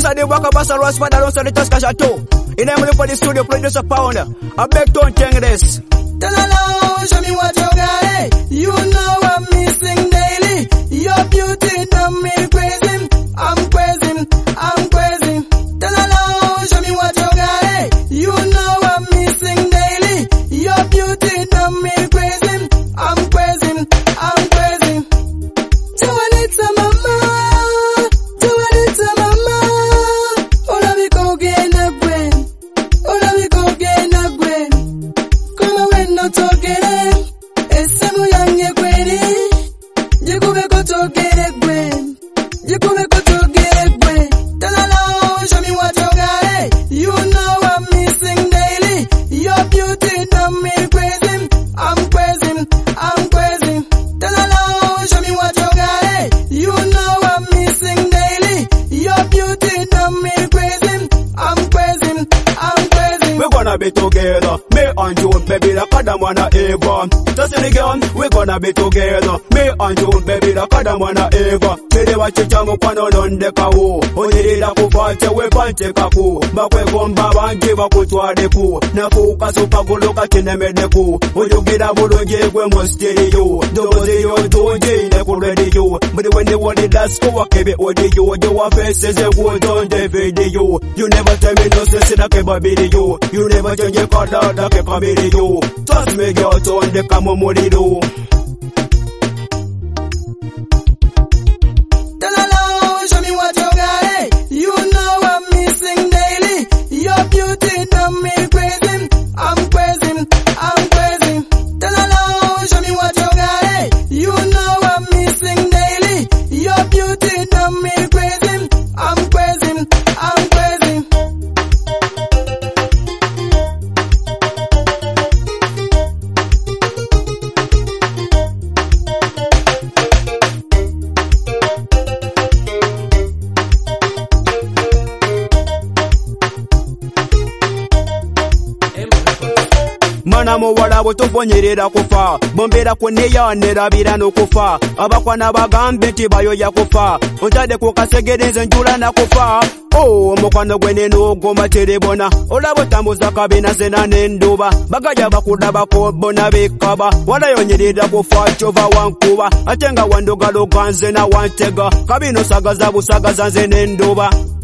alongside the Waka Bass and Ross alongside the Tusker Chateau. In Emily for the studio, producer Pounder. I beg don't change this. Dalala, show me what you got. eh? You know I'm missing daily. Your beauty done me crazy. I'm crazy. I'm crazy. Dalala, show me what you got. eh? You know I'm missing daily. Your beauty done me crazy. I'm crazy. I'm crazy. Juanita mama, Juanita mama. Ola mi go get a gwen. Ola mi go get a gwen. Kama weno tokere Esemu yange kweli Jikube kutokere gwen Jikube kutokere gwen Talala show me what you got eh? You know I'm missing daily Your beauty done me crazy I'm crazy, I'm crazy Talala show me what you got eh? You know I'm missing daily Your beauty done me crazy I'm crazy, I'm crazy We're gonna be together. Me and you, baby, like Adam and Eva. Just in the game, we're gonna be together. Me and you, baby, like Adam and Eva. Chile wachicha mukwano nonde kawo. Onyirira kufate wepante kaku. Bakwe gomba bangi bakutwaleku. Nafuka supaguluka kinemedeku. Oyugira bulungi gwe mu stereo. Ndogozi yo tunjine ku radio. But when they want it, that's go wakebe audio. Your faces a good on the video. You never tell me no sense in a kebabvideo. You never change your color like a video. Trust me, girl, turn the camo morido. Dalala, show me what you got. eh? You know I'm missing daily. Your beauty done me crazy. I'm crazy. I'm crazy. Dalala, show me what you got. eh? You know I'm missing daily. Your beauty done me crazy. I'm crazy. I'm crazy. Mana muwala butuvonyerera kufa bombera kuneyanirabira n'okufa abakwana bagambe nti bayoya kufa ontadde ku kasegereze njula nakufa Oh, omukwano gwe nenogoma terebona olaba otambuza kabina zena n'enduba bagaja bakulabako bona bekaba walayonyerera kufa kyova wankuba ate nga wandogaloga nze na wantega kabino sagaza busagaza nze n'enduba